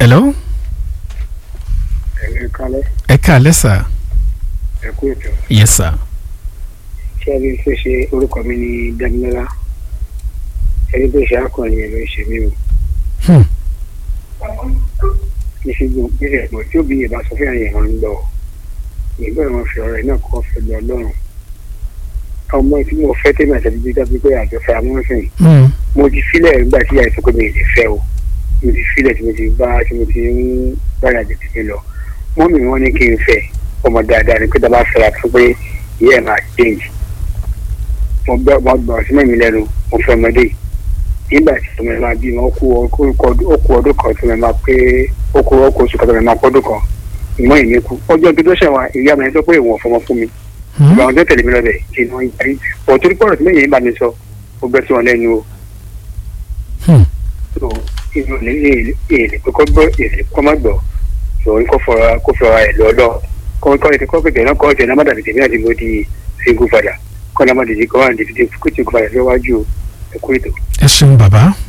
hello ẹ kálẹ́ ẹ káalẹ́ sà ẹ kú ètò yes sir ṣé ẹni tó ṣe orúkọ mi ní Dámilọ́lá ẹni tó ṣe akọni ẹ ló ṣe mí o Hmm. kì í ṣe gbọ́n kí ṣe gbọ́n tí òbí yẹn bá sọ fún àyè wọn ń lọ ìgbà wọn fi ọ̀rọ̀ ẹ̀ náà kọ́ fẹ́ lọ lọ́rùn ọmọ tí mo fẹ́ tẹ́lẹ̀ àti ẹbí dábí pé àjọfẹ́ amúnsìn Hmm. mo ti filẹ̀ nígbà tí àìsàn pé mi ì lè fẹ́ o mo ti filẹ̀ tí mo ti bá tí mo ti ń bára jẹ tèmi lọ mọ́mì wọn ní kí n fẹ́ ọmọ dáadáa ni pé tá a bá fẹ́ra fún pé ìyá ẹ̀ máa change mo gbọ́ mo gbọ́ sí mẹ́mi lẹ́nu mo fẹ́ ọmọdé yìí. nígbà tí ọmọ ẹ̀ máa bí wọn ó kú ó kú ó kú ọdún kan tí mo máa pé ó kú ó kú oṣù kan tí mo máa pọ́ ọdún kan ìmọ̀ ìní kú ọjọ́ tó tó ṣẹ̀wá ìyá mi sọ pé ìwọ̀n fọmọ fún mi Hmm. ìgbà wọn tó tẹ̀lé mi lọ bẹ̀ kí ni wọ́n yarí pọ̀ torí pọ̀rọ̀ tí lẹ́yìn yìí bá mi sọ ó gbẹ́ sí wọn lẹ́nu o Hmm. so inú ilé èlé pé kó gbọ́ èlé kó má gbọ́ so kó fọra kó fọra ẹ̀ lọ́lọ́ kó kọ́ ètò kó pèsè náà kọ́ ọ̀jẹ̀ náà má dàbí tèmi àti mo di single father kọ́ náà má dìde kọ́ wà ní títí kó tí kò padà síwájú ẹ̀kú ètò. ẹ ṣeun bàbá